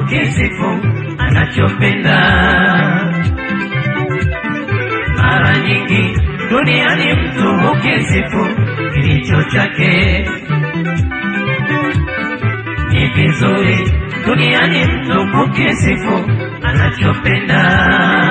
ukisifu anachopenda. Mara nyingi duniani mtu ukisifu kilicho chake ni vizuri duniani mtu ukisifu anachopenda.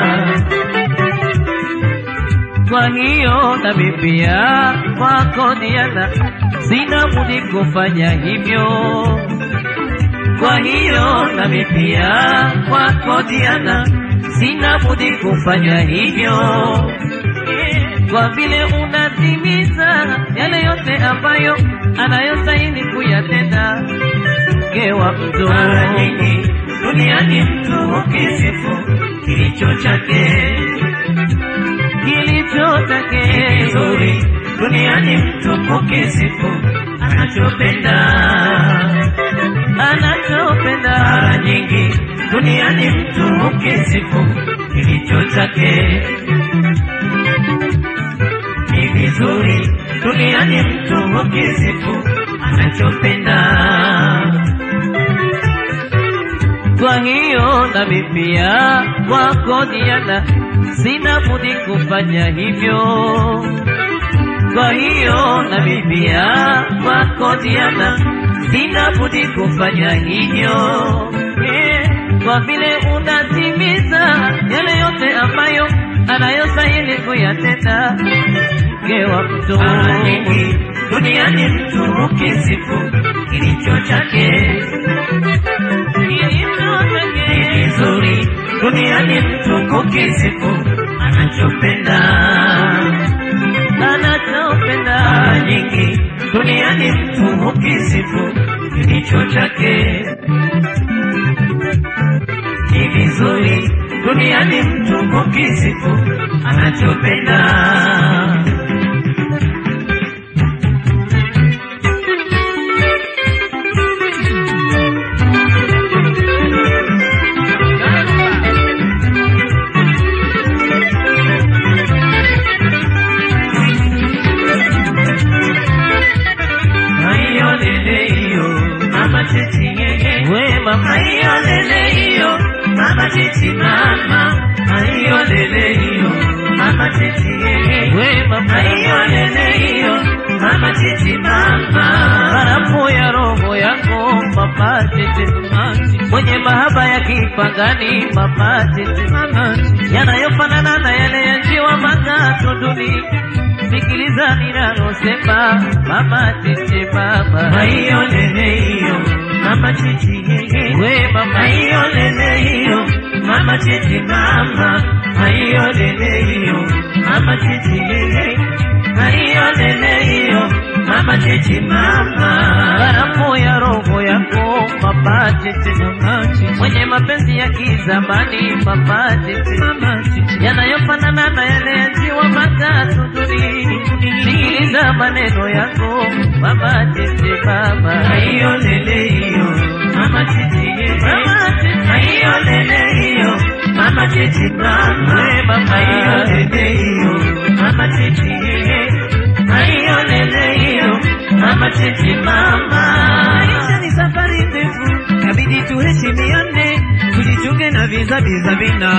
Kwa hiyo nami pia kwako Diana, sina budi kufanya hivyo. Kwa hiyo nami pia kwako Diana, sina budi kufanya hivyo, kwa vile unatimiza yale yote ambayo anayostahili kuyatenda mke wa mtu. Mara nyingi duniani mtu ukisifu kilicho chake Kilicho ni chake vizuri duniani mtu ukisifu anachopenda. anachopenda Mara nyingi duniani mtu ukisifu kilicho chake ni vizuri duniani mtu ukisifu anachopenda. Kwa hiyo nami pia kwako Diana, sina budi kufanya hivyo. Kwa hiyo nami pia kwako Diana, sina budi kufanya hivyo, Eh, kwa vile unatimiza yale yote ambayo anayostahili kuyatenda mke wa mtu. Mara nyingi duniani mtu ukisifu kilicho chake Kilicho ni chake vizuri duniani mtu ukisifu anachopenda. anachopenda Mara nyingi duniani mtu ukisifu kilicho chake ni vizuri duniani mtu ukisifu anachopenda. Aiyo lele iyo mama titi yeye we mama Aiyo lele iyo mama titi mama Aiyo lele iyo mama titi yeye we mama Aiyo lele iyo mama titi mama barafu ya roho yako mama tete mwenye mahaba ya kipagani mama tete yanayofanana na yale ya njiwa makato duni sikiliza ninalosema mama tete mama Aiyo lele iyo mama titi yeye we mama Aiyo lele iyo mama titi mama Aiyo lele iyo mama titi yeye Aiyo lele iyo mama titi mama barafu ya roho yako mama tete mwenye mapenzi ya kizamani mama tete yanayofanana na yale ya njiwa matatu duni sikiliza maneno yako mama tete mama Aiyo lele iyo mama titi yeye Mama titi. Aiyo lele iyo mama titi mama We mama. Aiyo lele iyo mama titi yeye Aiyo lele iyo mama titi mama Maisha ni safari ndefu, kabidi tuheshimiane, tujichunge na viza viza vina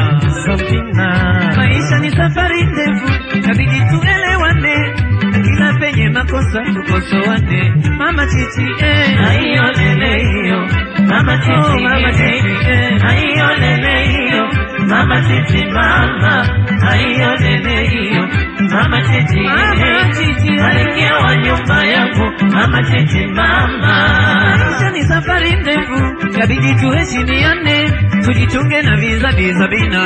Sabina. Maisha ni safari ndefu, kabidi tuelewane, na kila penye makosa tukosoane. Mama Titi eh, Aiyo lele iyo mama oh, titi mama yeye Titi eh, Aiyo lele iyo mama titi mama Aiyo lele iyo mama titi mama yeye Titi eh. Malkia wa nyumba yangu mama titi mama Maisha ni safari ndefu, kabidi tuheshimiane, tujichunge na viza viza vina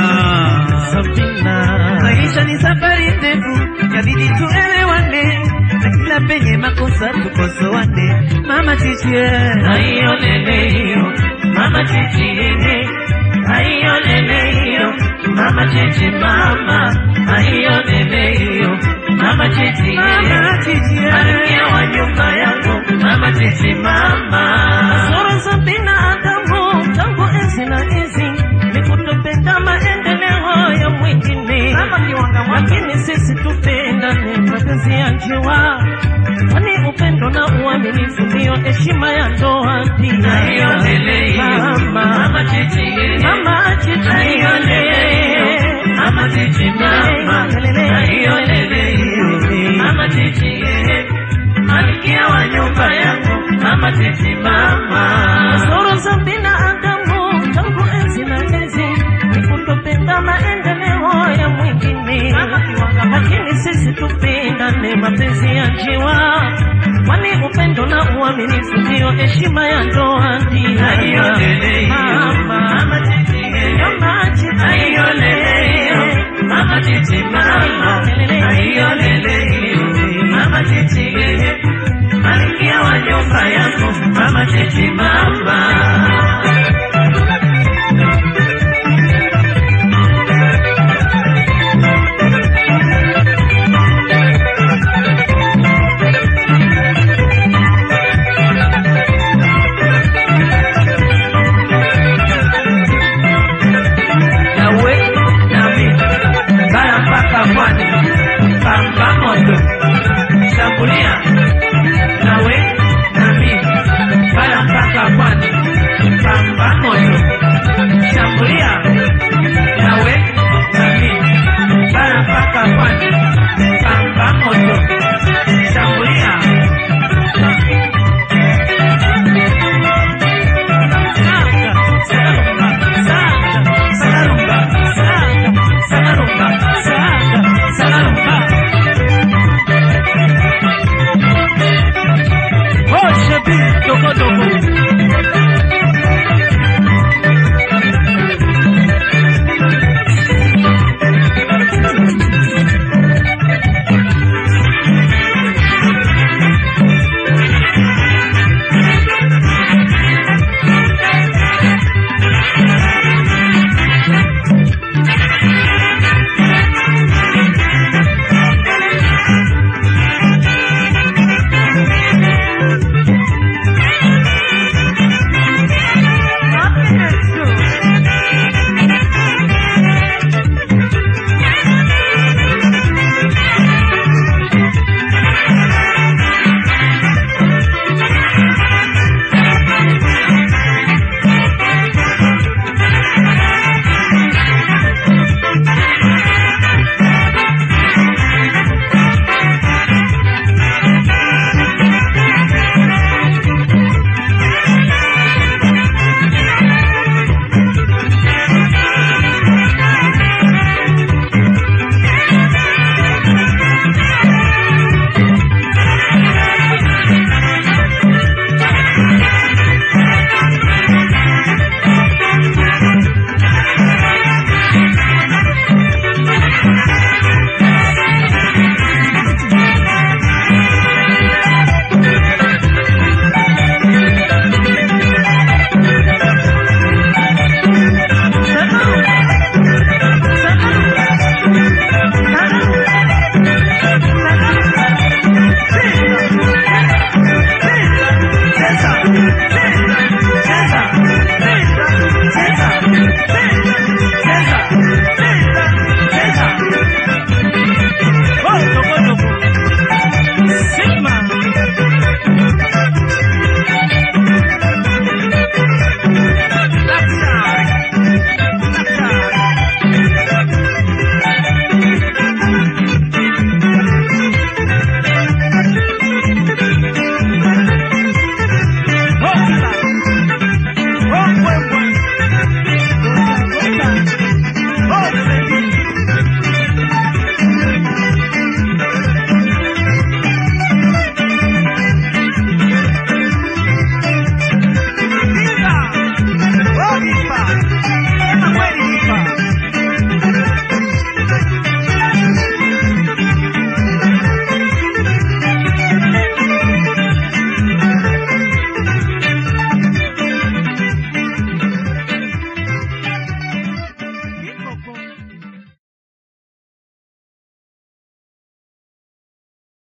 Sabina. Maisha ni safari ndefu, kabidi tuelewane, na kila penye makosa tukosoane. Mama Chichi, Aiyo lele iyo mama titi yeye Aiyo lele iyo mama titi mama Aiyo lele iyo mama titi Mama yeye Chichi, Malkia wa nyumba yangu mama titi mama Sura za binadamu tangu enzi na enzi ni kutopenda maendeleo ya mwingine, lakini sisi tupendane, mapenzi ya njiwa, kwani upendo na uaminifu ndiyo heshima ya ndoa. Pia Aiyo lele iyo mama Titi, mama chichi Ayo lele iyo, mama Titi mama, ayo lele iyo, mama Titi, malkia wa nyumba yangu, mama Titi mama. Kasoro za binadamu tangu enzi na enzi ni kutopenda maendeleo ya mwingine, lakini sisi tupendane mapenzi ya njiwa, kwani upendo na uaminifu ndiyo heshima ya ndoa. Ayo Ndio lele